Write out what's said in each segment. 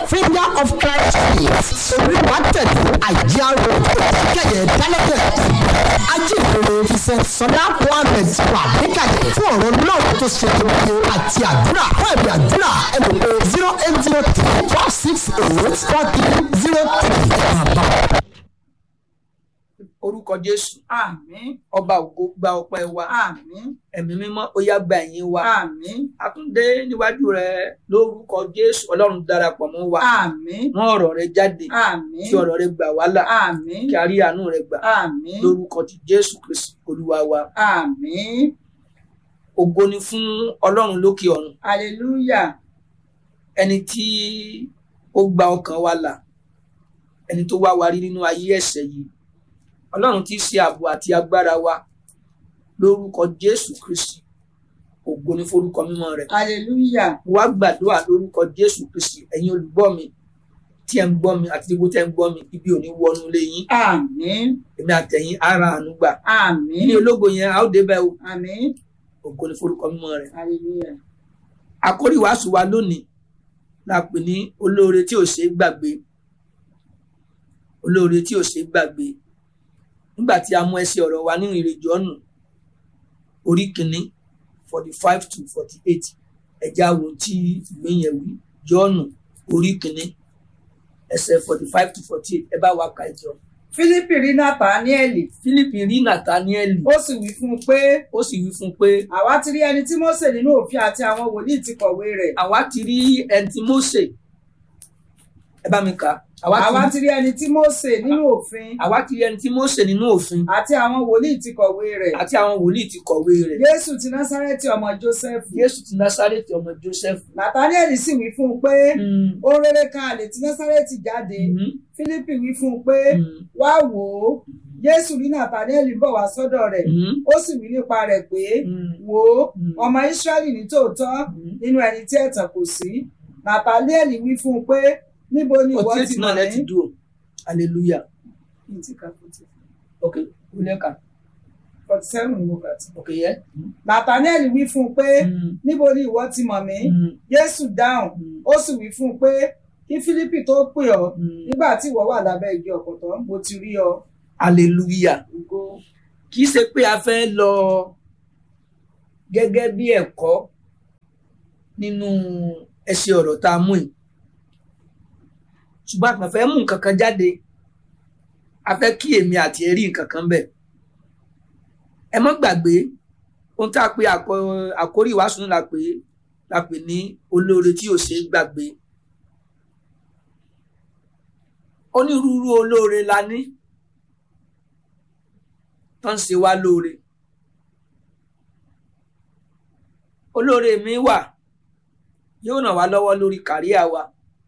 finger of christ faith oríwá tẹ̀lé àjíá road kẹ̀yẹ dálẹ́tẹ̀ ajíhìnrere ìṣẹ̀ sọlá mohammed wà níkàlẹ̀ fún ọ̀rọ̀ náà tó ṣe gbogbo àti àdúrà fún ẹ̀bí àdúrà ẹ̀ mọ̀ pé zero eight zero three four six eight four three zero three bàbá. orúkọ jésù àmín ọba ògo gba ọpẹ́ wa àmín ẹ̀mí mímọ́ ó yá gba ẹ̀yìn wa àmín àtúndé níwájú rẹ lórúkọ jésù ọlọ́run darapọ̀ mọ́ wa àmín mú ọ̀rọ̀ rẹ jáde àmín kí ọ̀rọ̀ rẹ gbà wá là àmín kí a rí àánú rẹ gbà àmín lórúkọ ti jésù kristi olúwa wa àmín ògo ni fún ọlọ́run lókè ọ̀run hallelujah ẹni tí ó gba ọkàn wa là ẹni tó wá wa rí nínú ayé ẹ̀ṣẹ̀ yìí ọlọ́run tí í ṣe ààbò àti agbára wa lórúkọ jésù kristi ògo ni forúkọ mímọ́ rẹ̀ hallelujah wá gbàdúrà lórúkọ jésù kristi ẹ̀yin olùgbọ́ mi tí ẹ ń gbọ́ mi àti gbogbo tẹ́ ń gbọ́ mi ibi ò ní wọnú ilé yín àmín èmi àtẹ̀yìn ara àánú gbà àmín ní ológo yẹn a ó débẹ̀ o àmín ògo ni forúkọ mímọ́ rẹ̀ hallelujah àkórí wàásù wa lónìí la pè ní olóore tí ò ṣeé gbàgbé olóore tí ò ṣeé gbàgbé nígbà tí a mú ẹsẹ̀ ọ̀rọ̀ wa nínú ìrìn jọ́nù orí kìíní forty five to forty eight ẹ̀já wo tí ìwé yẹn wí jọ́nù orí kìíní ẹsẹ̀ forty five to forty eight ẹ bá wa ka ìjọ. fílípì rí nàtàníẹlì Fílípì rí Nàtáníẹ́lì ó sì wí fún un pé ó sì wí fún un pé àwa ti rí ẹni tí mósè nínú òfin àti àwọn wòlíì ti kọ̀wé rẹ̀ àwa ti rí ẹni tí Mósè ẹ bá mi kà á. àwa ti rí ẹni tí mósè nínú òfin àwa ti rí ẹni tí Mósè nínú òfin àti àwọn wòlíì ti kọ̀wé rẹ̀ àti àwọn wòlíì ti kọ̀wé rẹ̀ jésù ti násárẹ́tì ọmọ jósẹ́fù Jésù ti Násárẹ́tì ọmọ Jósẹ́fù. nàtàníẹlì sì wí fún un pé Mm, ohun rere kan àlè tí násárẹ́tì jáde mhm, fílípì wí fún un pé mm, wá wò ó jésù rí nàtàníẹlì bọ̀ wá sọ́dọ̀ rẹ̀ mhm, ó sì wí nípa rẹ̀ pé mm, wò ó mm, ọmọ ísírẹ́lì ní tòótọ́ mm. nínú ẹni tí ẹ̀tàn kò sí nàtàníẹlì wí fún un pé níbo ni ìwọ ọtí ti ètì mọ̀ náà lẹ́tì mí dùn hallelujah Ní ti ka forty ok wúlẹ́ka forty seven ni mo kà tí. ok yẹ. nàtàníẹlì wí fún un pé Mm, níbo ni ìwọ ti mọ̀ mí mm, jésù dáhùn mm, ó sì wí fún un pé kí fílípì tó pè ọ́ mm. nígbà tí ìwọ wà lábẹ́ igi ọ̀pọ̀tọ́ mo ti rí ọ hallelujah ògo kì í ṣe pé a fẹ́ lọ gẹ́gẹ́ bí ẹ̀kọ́ nínú ẹsẹ̀ ọ̀rọ̀ tá a mú yìí ṣùgbọ́n a kàn fẹ́ mú nǹkan kan jáde a fẹ́ kí èmi àti ẹ rí nǹkan kan bẹ̀ ẹ mọ́ gbàgbé ohun tá a pe àkọ- àkórí ìwàásù náà la pè la pè ní olóore tí ò ṣe é gbàgbé onírúurú olóore la ní tó ń ṣe wá lóore olóore mi wà yóò ràn wá lọ́wọ́ lórí kàríà wa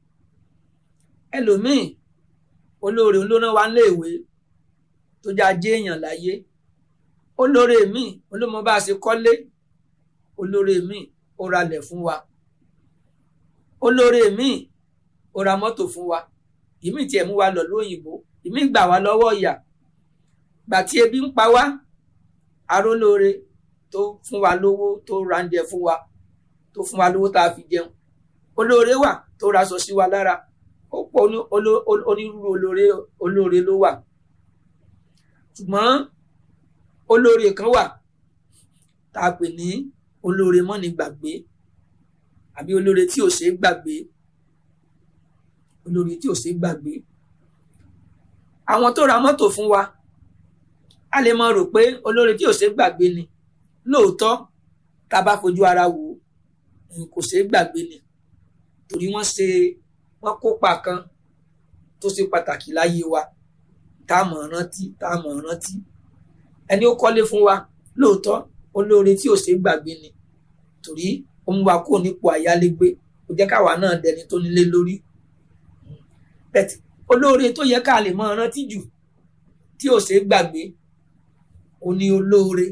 ẹlòmíì olóore ló rán wa léèwé tó já jé èèyàn láyé olóore mi olómọ bá a ṣe kọ́lé olóore mi ó ralẹ̀ fún wa olóore mi ó ra mọ́tò fún wa ìmí tiẹ̀ mú wa lọ lóyìnbó ìmí gbà wá lọ́wọ́ ìyà gbà tí ebi ń pa wá arólóore tó fún wa lówó tó ránjẹ fún wa tó fún wa lówó tá a fi jẹun olóore wà tó raṣọ sí wa lára ó pọ̀ ní oló- oló- onírúurú olóore olóore ló wà ṣùgbọ́n olóore kan wà tá a pè ní olóore mọ́ni gbàgbé àbí olóore tí ò ṣeé gbàgbé olóore tí ò ṣeé gbàgbé àwọn tó ra mọ́tò fún wa a lè mọ rò pé olóore tí ò ṣeé gbàgbé ni lóòótọ́ tá a bá fojú ara wò ó ẹ̀yìn kò ṣeé gbàgbé ni torí wọ́n ṣe wọ́n kópa kan tó ṣe pàtàkì láyé wa tá a mọ̀ rántí tá a mọ̀ rántí ẹni ó kọ́lé fún wa lóòótọ́ olóore tí ò ṣeé gbàgbé ni torí ó mú wa kó nípò àyálégbé kò jẹ́ káwa náà dẹni tó nílé lórí bẹ́ẹ̀ olóore tó yẹ ká lè mọ rántí jù tí ò ṣeé gbàgbé ó ní olóore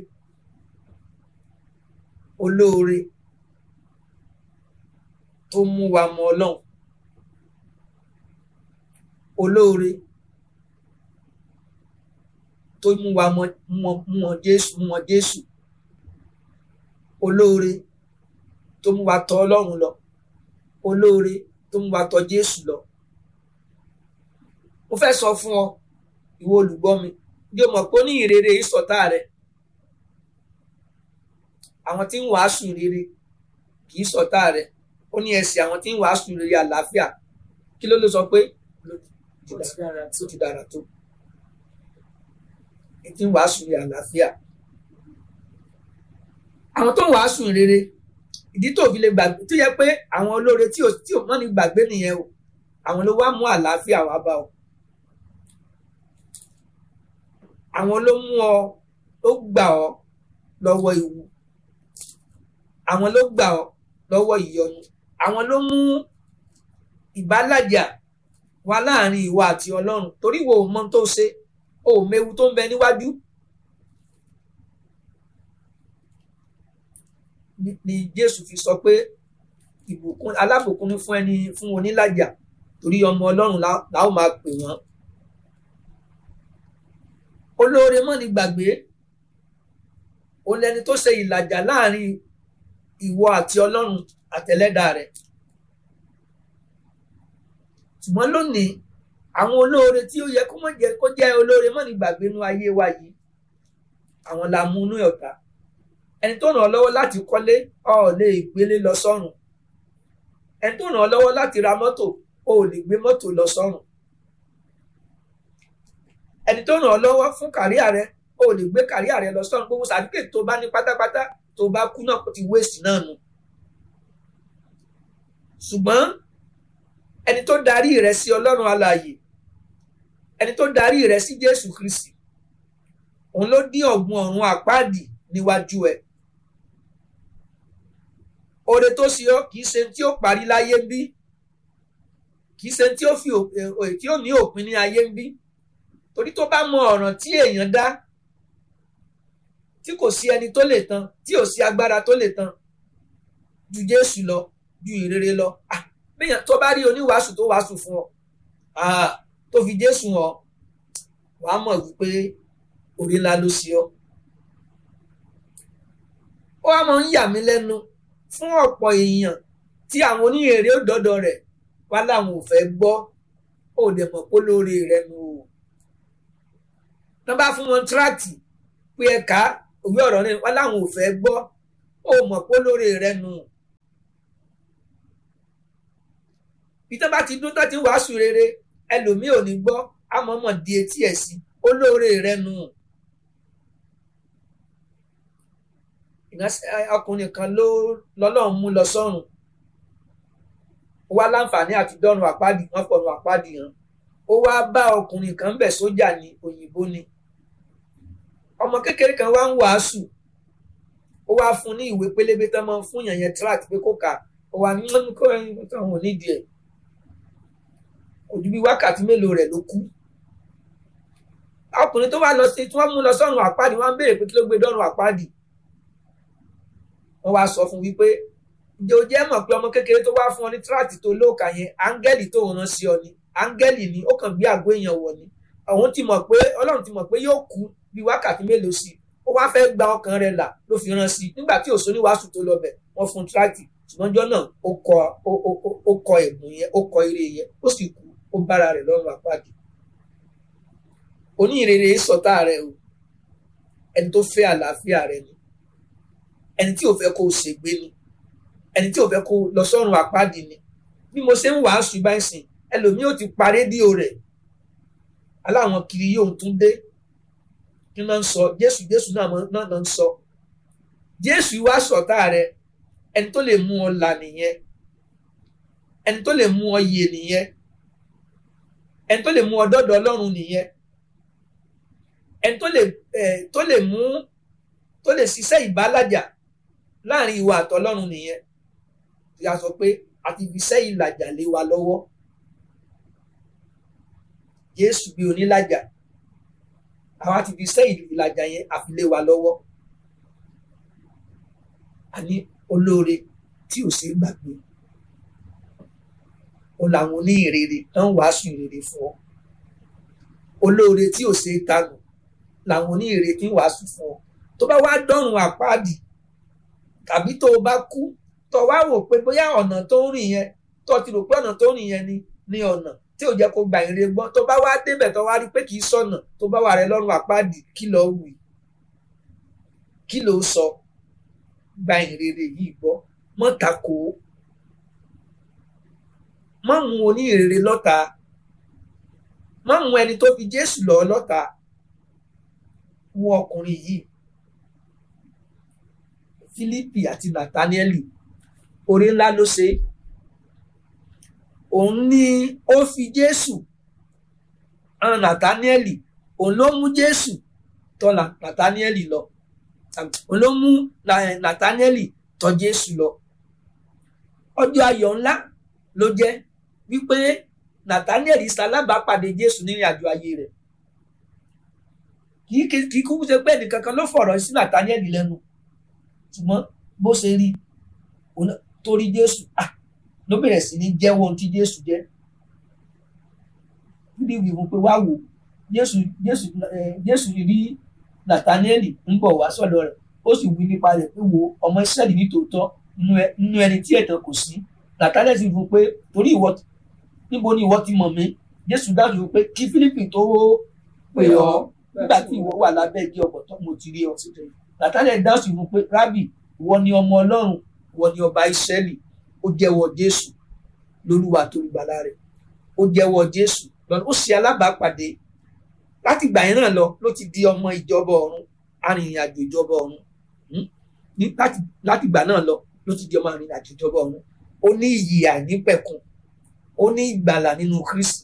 olóore tó mú wa mọ Ọlọ́run olóore tó mú wa mọ mọ mọ Jésù mọ Jésù olóore tó mú wa tọ̀ Ọlọ́run lọ olóore tó mú wa tọ̀ Jésù lọ mo fẹ́ sọ fún ọ ìwọ olùgbọ́ mi bí o mọ̀ pé ó ní ìrere ìsọ̀tá rẹ àwọn tí ń wàásù rere kì í sọ̀tá rẹ ó ní ẹsẹ̀ àwọn tí ń wàásù rere àlàáfíà kí ló ló sọ pé ó ti dára tó. tó ti dára tó ẹ tí ń wàásù rere àlàáfíà àwọn tó ń wàásù rere ìdí tó fi lè gbàgbé tó yẹ pé àwọn olóore tí ò tí ò mọ́ ní gbàgbé nìyẹn o àwọn ló wá mú àlàáfíà wá bá ọ àwọn ló mú ọ ló gbà ọ lọ́wọ́ ewu àwọn ló gbà ọ lọ́wọ́ ìyọnu àwọn ló mú ìbálàjà wá láàrin ìwọ àti Ọlọ́run torí wo ò mọ tó ṣe o ò mewu tó ń bẹ níwájú ni ni Jésù fi sọ pé ìbùkún alábùkún ni fún ẹni fún onílàjà torí ọmọ Ọlọ́run la la ó máa pè wọ́n olóore mọ́ ni gbàgbé ó lẹni tó ṣe ìlàjà láàrin ìwọ àti Ọlọ́run àtẹlẹ́dà rẹ̀ ṣùgbọ́n lónìí àwọn olóore tí ó yẹ kó mọ̀ jẹ́ kó jẹ́ olóore mọ́ ní gbàgbé nú ayé wa yìí àwọn la mú inú ọ̀tá ẹni tó ràn ọ́ lọ́wọ́ láti kọ́lé ọ ò lè gbélé lọ sọ́run ẹni tó ràn ọ́ lọ́wọ́ láti ra mọ́tò o ò lè gbé mọ́tò lọ sọ́run ẹni tó ràn ọ́ lọ́wọ́ fún kàríà rẹ o ò lè gbé kàríà rẹ lọ sọ́run gbogbo sàdúkè tó bá ní pátápátá tó bá kú náà kò ti wéèsì náà nù ṣùgbọ́n ẹni tó darí rẹ sí Ọlọ́run alààyè ẹni tó darí rẹ sí Jésù Kristi òun ló dín ọ̀gbun ọ̀run àpáàdì níwájú ẹ oore tó ṣe ọ kì í ṣe tí ó parí láyé ń bí kì í ṣe tí ó fi tí ó ní òpin ní ayé ń bí torí tó bá mọ ọ̀ràn tí èèyàn dá tí kò sí ẹni tó lè tán tí ò sí agbára tó lè tán ju Jésù lọ ju ìrere lọ ah bẹ́ẹ̀ tó bá rí oníwàásù tó wàásù fún ọ ah tó fi Jésù hàn wàá mọ̀ wípé orí ńlá ló ṣe ọ́ ó wá máa ń yà mí lẹ́nu fún ọ̀pọ̀ èèyàn tí àwọn oníhèrè òdọ́dọ̀ rẹ̀ wá láwọn ò fẹ́ gbọ́ ó dẹ̀ mọ̀ pé lórí rẹ̀ nù o tán bá fún wọn tíráàtì pé ẹ̀ka òwe ọ̀rọ̀ rẹ̀ wá láwọn ò fẹ́ gbọ́ ó mọ̀ pé lórí rẹ̀ nù bí tán bá ti dún tán ti wàásù rere ẹlòmíì ò ní gbọ́ àmọ́mọ́ di etí ẹ̀ sí olóore rẹ̀ nù. ọkùnrin kan ló lọ́lọ́run mú lọ sọ́run ó wá láǹfààní àti dọ́run àpáàdì wọ́n fọ̀run àpáàdì hàn ó wá bá ọkùnrin kan bẹ̀ sójà ní òyìnbó ni ọmọ kékeré kan wá ń wàásù ó wá fún ní ìwé pélébé tán máa ń fún yàn yẹn tract pé kó kà ó wá ní wọn kó ẹyin tó àwọn onídìí ẹ̀ kò ju bí wákàtí mélòó rẹ̀ ló kú ọkùnrin tó wá lọ sí tí wọ́n mú lọ sọ́run àpáàdì wọ́n á béèrè pé kí ló gbé dọ́run àpáàdì wọ́n wá sọ fún wípé ǹjẹ́ o jẹ́ mọ̀ pé ọmọ kékeré tó wá fún ọ ní tíráàtì tó lóòkà yẹn áńgẹ́lì tó rán sí ọ ni áńgẹ́lì ni ó kàn gbé àgọ́ èèyàn wọ̀ ni òun ti mọ̀ pé ọlọ́run ti mọ̀ pé yóò kú bí wákàtí mélòó sí ó wá fẹ́ gba ọkàn rẹ̀ là ló fi rán sí nígbà tí òṣò ní wàásù tó lọ bẹ̀ wọ́n fún tíráàtì ṣùgbọ́n jọ́ náà ó kọ ó kọ ẹ̀bùn yẹn ó kọ ire yẹn ó sì kú ó bára rẹ̀ lọ́rùn àpáàdì oníhìnrere sọ̀tá rẹ̀ o ẹni tó fẹ́ àlàáfíà rẹ̀ ni ẹni tí ò fẹ́ kó o ṣègbé ni ẹni tí ò fẹ́ kó o lọ sọ́run àpáàdì ni bí mo ṣe ń wàásù báyìí sìn ẹlòmíì ò ti pa rédíò rẹ̀ aláwọn kiri yóò tún dé kí náà ń sọ jésù jésù náà náà ń sọ jésù wá sọ̀tá rẹ̀ ẹni tó lè mú ọ là nìyẹn ẹni tó lè mú ọ yè nìyẹn ẹni tó lè mú ọ dọ́dọ̀ ọlọ́run nìyẹn ẹni tó lè tó lè mú tó lè ṣiṣẹ́ ìbálàjà láàrin ìwà àtọlọ́run nìyẹn ìyá sọ pé àti fi iṣẹ́ ìlàjà lé wa lọ́wọ́ Jésù bí onílàjà àwọn àti fi iṣẹ́ ìlàjà yẹn àfi lé wa lọ́wọ́ àní olóore tí ò ṣe é gbàgbé ó làwọn oníhìnrere tán wàásù ìrere fún ọ olóore tí ò ṣe é tanù làwọn oníhìnrere tí ń wàásù fún ọ tó bá wá dọ́rùn àpáàdì tàbí tó o bá kú tó wá wò pé bóyá ọ̀nà tó ń rìn yẹn tó ti rò pé ọ̀nà tó rìn yẹn ni ní ọ̀nà tí ò jẹ́ kó gba ìrere gbọ́ tó bá wá débẹ̀ tó wá rí pé kì í sọ̀nà tó bá wà rẹ lọ́rùn àpáàdì kí ló wí kí ló sọ gba ìrere yìí gbọ́ mọ́ tako mọ́ mú oníhìnrere lọ́ta mọ́ mú ẹni tó fi Jésù lọ lọ́ta wo ọkùnrin yìí Fílípì àti Nàtánẹ́lì oore ńlá ló ṣe òun ni ó fi Jésù hàn Nàtánẹ́lì òun ló mú Jésù tọ̀ Nàtánẹ́lì lọ òun ló mú Nàtánẹ́lì tọ̀ Jésù lọ ọjọ́ ayọ̀ ńlá ló jẹ́ wípé Nàtánẹ́lì ṣalábàápàdé Jésù nírìn àjò ayé rẹ̀ kì í kúkú ṣe pé ẹnìkankan ló fọ̀rọ̀ sí Nàtánẹ́lì lẹ́nu ṣùgbọ́n bó ṣe rí torí Jésù ah ló bẹ̀rẹ̀ sí ní jẹ́wọ́ ohun tí Jésù jẹ́ níbi ìwé pé wá wò Jésù Jésù Jésù rí Nàtánẹ́lì ń bọ̀ wá sọ́dọ̀ rẹ̀ ó sì wí nípa rẹ̀ pé wo ọmọ Ísírẹ́lì ní tòótọ́ nínú ẹni tí ẹ̀tàn kò sí Nàtánẹ́lì sì fún pé torí ìwọ níbo ni ìwọ ti mọ̀ mí Jésù dájú pé kí Fílípì tó pè ọ́ nígbà tí ìwọ wà lábẹ́ igi ọ̀pọ̀tọ́ mo ti rí ọ Nàtánẹ́lì dájú fún pé rábì ìwọ ni ọmọ Ọlọ́run ìwọ ni ọba Ísírẹ́lì ó jẹ́wọ́ Jésù lólúwa tó gbàlà rẹ̀ ó jẹ́wọ́ Jésù lọ́nà ó ṣe alábàápàdé láti gbà yẹn náà lọ ló ti di ọmọ ìjọba ọ̀run arìnrìn-àjò ìjọba ọ̀run láti gbà náà lọ ló ti di ọmọ arìnrìn-àjò ìjọba ọ̀run ó ní iyì àìnípẹ̀kun ó ní ìgbàlà nínú Kristi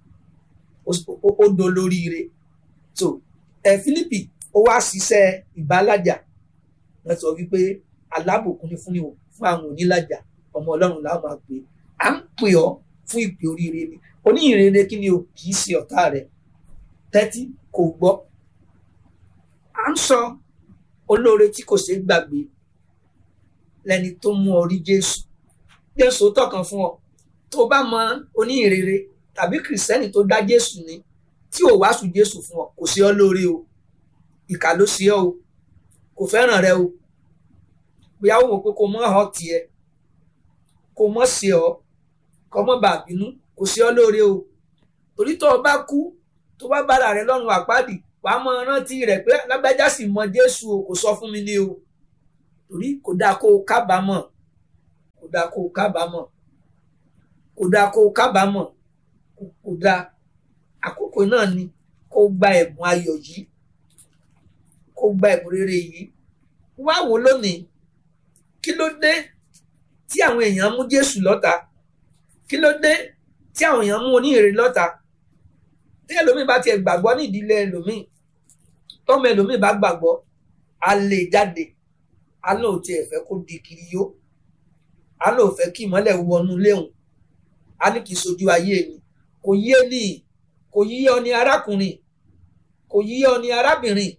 ó dolóríire so ẹ Fílípì ó wá ṣiṣẹ́ ìbálàjà wọ́n sọ wípé alábòkun ni fún fún àwọn onílàjà ọmọ Ọlọ́run làwọn máa pè à ń pè ọ́ fún ìpè oríire ni oníhìnrere kí ni o kì í ṣe ọ̀tá rẹ̀ tẹ́tí kò gbọ́ à ń sọ olóore tí kò ṣeé gbàgbé lẹni tó mú ọ rí Jésù Jésù tọkàn fún ọ tó bá mọ oníhìnrere tàbí kìrìsìtẹ́nì tó dá Jésù ní tí ò wàásù Jésù fún ọ kò sí ọ lóore o ìkà ló sí ọ o kò fẹ́ràn rẹ o bóyá ó wò pé kò mọ́ ọ tiẹ̀ kò mọ́ sí ọ kò mọ́ bàa bínú kò sí ọ lóore o torí tó o bá kú tó bá bára rẹ lọ́rùn àpáàdì wàá mọ rántí rẹ pé lágbájá sì mọ Jésù o kò sọ fún mi ní o torí kò dáa kó o kábàámọ̀ kò dáa kó o kábàámọ̀ kò dáa kó o kábàámọ̀ kò dáa àkókò náà ni kó o gba ẹ̀bùn ayọ̀ yìí kó o gba ẹ̀bùn rere yìí wá wò lónìí kí ló dé tí àwọn èèyàn mú Jésù lọ́ta kí ló dé tí àwọn èèyàn mú oníhìnrere lọ́ta tí ẹlòmíì bá tiẹ̀ gbàgbọ́ ní ìdílé ẹlòmíì tọ́mọ ẹlòmíì bá gbàgbọ́ a lè jáde a lóò tiẹ̀ fẹ́ kó di kiri yó a lóò fẹ́ kí ìmọ́lẹ̀ wọnú léhùn a ní kì í sojú ayé mi kò yé ni kò yí ọ ní arákùnrin kò yí ọ ní arábìnrin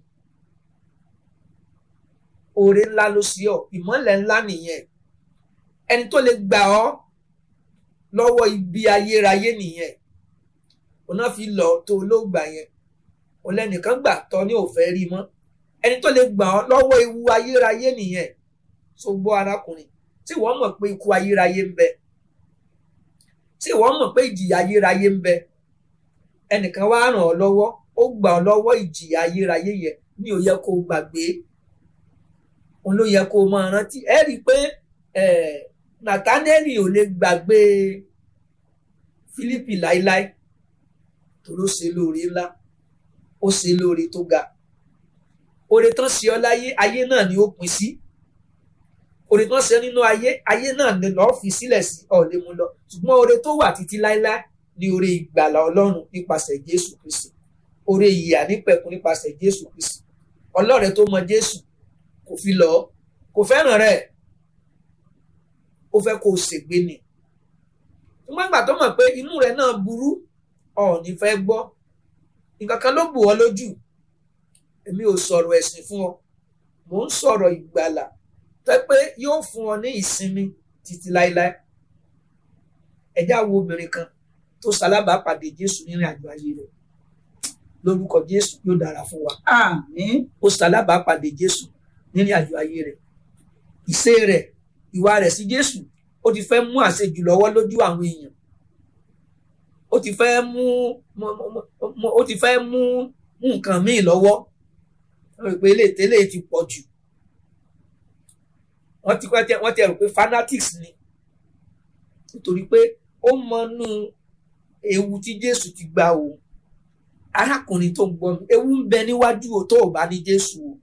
oore ńlá ló sí ọ ìmọ́lẹ̀ ńlá nìyẹn ẹni tó lè gbà ọ́ lọ́wọ́ ibi ayérayé nìyẹn ọ̀nà fi lọ tó ló gbà yẹn ọ̀lẹ́nìkan gbà tọ́ ní òfẹ́ rí mọ́ ẹni tó lè gbà ọ́ lọ́wọ́ ewu ayérayé nìyẹn tó gbọ́ arákùnrin tí wọ́n mọ̀ pé ikú ayérayé ń bẹ tí wọ́n mọ̀ pé ìjìyà ayérayé ń bẹ ẹnìkan wá ràn ọ́ lọ́wọ́ ó gbà ọ́ lọ́wọ́ ìjìyà ayérayé yẹn ní ó yẹ kó o gbàgbé òun ló yẹ kó o máa rántí ẹ rí i pé Nathaniel ò lè gbàgbé Fílípì láíláí torí ó ṣe lóore ńlá ó ṣe lóore tó ga oore tán ṣe ọ láyé ayé náà ni ó pin sí oore tán ṣe nínú ayé ayé náà ni lọ́ọ́ fi sílẹ̀ sí ọ lè mú lọ ṣùgbọ́n oore tó wà títí láíláí ni oore ìgbàlà ọlọ́run nípasẹ̀ Jésù Kristi oore ìyà nípẹ̀kun nípasẹ̀ Jésù Kristi ọlọ́rẹ̀ tó mọ Jésù kò fi lọ kò fẹ́ràn rẹ̀ ó fẹ́ kó o ṣègbé ni ṣùgbọ́n ìgbà tó mọ̀ pé inú rẹ̀ náà burú ọ̀ọ́ni fẹ́ gbọ́ nǹkan kan ló bù ọ́ lójú èmi ò sọ̀rọ̀ ẹ̀sìn fún ọ mò ń sọ̀rọ̀ ìgbàlà tẹ́ pé yóò fún ọ ní ìsinmi títí láéláé ẹ̀já wo obìnrin kan tó ṣalábàápàdé Jésù nírìn àjò ayé rẹ̀ lórúkọ Jésù yóò dára fún wa àmín ó ṣalábàápàdé Jésù nírìn àjò ayé rẹ̀ ìṣe rẹ̀ ìwà rẹ̀ sí Jésù ó ti fẹ́ mú àṣejù lọ́wọ́ lójú àwọn èèyàn ó ti fẹ́ mú ó ti fẹ́ mú nǹkan míì lọ́wọ́ wọ́n rò pé eléyìí ti pọ̀ jù wọ́n ti wọ́n ti rò pé fanatics ni nítorí pé ó mọnú ewu tí Jésù ti gba òun arákùnrin tó ń gbọ́ mi ewu ń bẹ níwájú o tó o bá ní Jésù o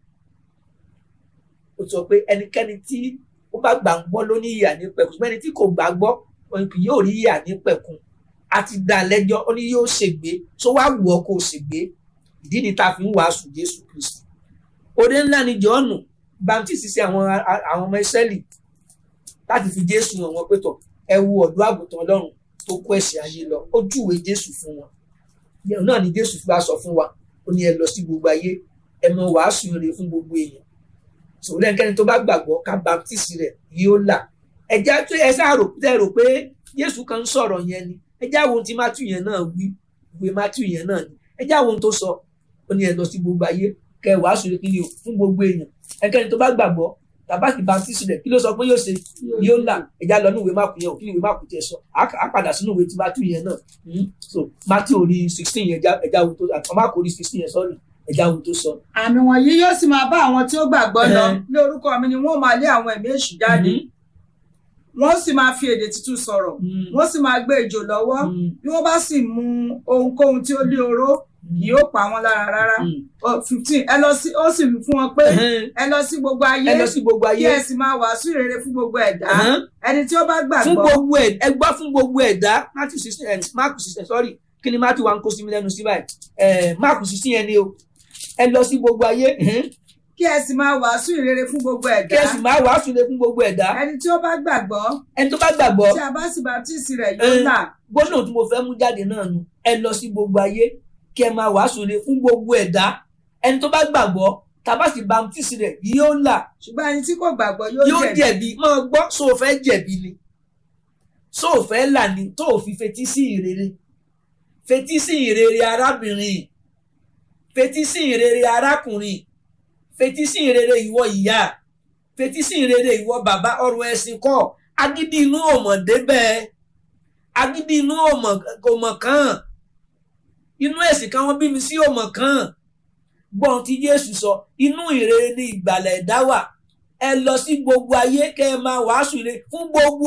ó sọ pé ẹnikẹ́ni tí ó bá gbà ń gbọ́ ló ní ìyà ní pẹ̀kun ṣùgbọ́n ẹni tí kò gbà gbọ́ òun kì yóò rí ìyà ní pẹ̀kun àti dá lẹ́jọ́ ó ní yóò ṣègbé tó wá wù ọ́ kó o ṣègbé ìdí ni ta fi ń wàásù Jésù Kristi òde ńlá ni Jọ́ọ̀nù baptist sí àwọn àwọn ọmọ Ísírẹ́lì láti fi Jésù hàn wọ́n pé tọ̀ ẹ wo ọ̀dọ́ àgùntàn Ọlọ́run tó kó ẹ̀ṣẹ̀ ayé lọ ó júwe Jésù fún wọn ìyẹn náà ni Jésù fi wá sọ fún wa ó ní ẹ lọ sí gbogbo ayé ẹ mọ wàásù rere fún gbogbo èèyàn sòwò lẹ́nikẹ́ni tó bá gbàgbọ́ ká baptist rẹ̀ yóò là ẹ̀já tó ẹ sáà rò tẹ́ rò pé Jésù kan ń sọ̀rọ̀ yẹn ni ẹ̀já wo ti Matthew yẹn náà wí ìwé Matthew yẹn náà ni ẹ̀já wo tó sọ ó ní ẹ lọ sí gbogbo ayé kẹ wàásù rere kí ni o fún gbogbo èèyàn ẹnikẹ́ni tó bá gbàgbọ́ tàbáàkì baptist rẹ̀ kí ló sọ pé yóò ṣe yóò là ẹ̀já lọ ní ìwé máàkù yẹn ò kí ni ìwé máàkù tiẹ̀ sọ á padà sínú ìwé ti Matthew yẹn náà so Matthew orí sixteen yẹn ẹ̀já wo tó àti máàkù orí sixteen yẹn sọ́ọ̀rì ẹja wo tó sọ. àmì wọ̀nyí yóò sì máa bá àwọn tí ó gbàgbọ́ lọ ní orúkọ mi ni wọ́n máa lé àwọn ẹ̀mí èṣù jáde wọ́n sì máa fi èdè tuntun sọ̀rọ̀ wọ́n sì máa gbé ejò lọ́wọ́ bí wọ́n bá sì mu ohunkóhun tí ó lé oró kì yóò pa wọ́n lára rárá fifteen ẹ lọ sí ó sì wí fún wọn pé ẹ lọ sí gbogbo ayé ẹ lọ sí gbogbo ayé kí ẹ sì máa wàásù rere fún gbogbo ẹ̀dá ẹni tí ó bá gbàgbọ́ fún gbogbo ẹ ẹ gbọ́ fún gbogbo ẹ̀dá Matthew sixteen Mark sixteen sorry kí ni Matthew wa ń kó sí mi lẹ́nu sí báyìí Mark sixteen yẹn ni o ẹ lọ sí gbogbo ayé kí ẹ sì máa wàásù ìrere fún gbogbo ẹ̀dá kí ẹ sì máa wàásù ìrere fún gbogbo ẹ̀dá ẹni tí ó bá gbàgbọ́ ẹni tó bá gbàgbọ́ tí a bá sì baptisi rẹ̀ yóò là gbólóhùn tí mo fẹ́ mú jáde náà nu ẹ lọ sí gbogbo ayé kí ẹ máa wàásù ìrere fún gbogbo ẹ̀dá ẹni tó bá gbàgbọ́ tá a bá sì baptisi rẹ̀ yóò là ṣùgbọ́n ẹni tí kò gbàgbọ́ yóò yóò jẹ̀bi jẹ̀bi máa gbọ́ so o fẹ́ jẹ̀bi ni so o fẹ́ là ni tó o fi fetí sí ìrere fetí sí ìrere arábìnrin fetí sí ìrere arákùnrin fetí sí ìrere ìwọ ìyá fetí sí ìrere ìwọ bàbá ọ̀rọ̀ ẹ̀sìn kọ́ agídí inú ọmọdé bẹ́ẹ̀ agídí inú ọmọ kan inú ẹ̀sìn kan wọ́n bí mi sí ọmọ kan gbọ́n tí Jésù sọ inú ìrere ni ìgbàlẹ̀ ẹ̀dá wà ẹ lọ sí gbogbo ayé kẹ́ ẹ máa wàásù ire fún gbogbo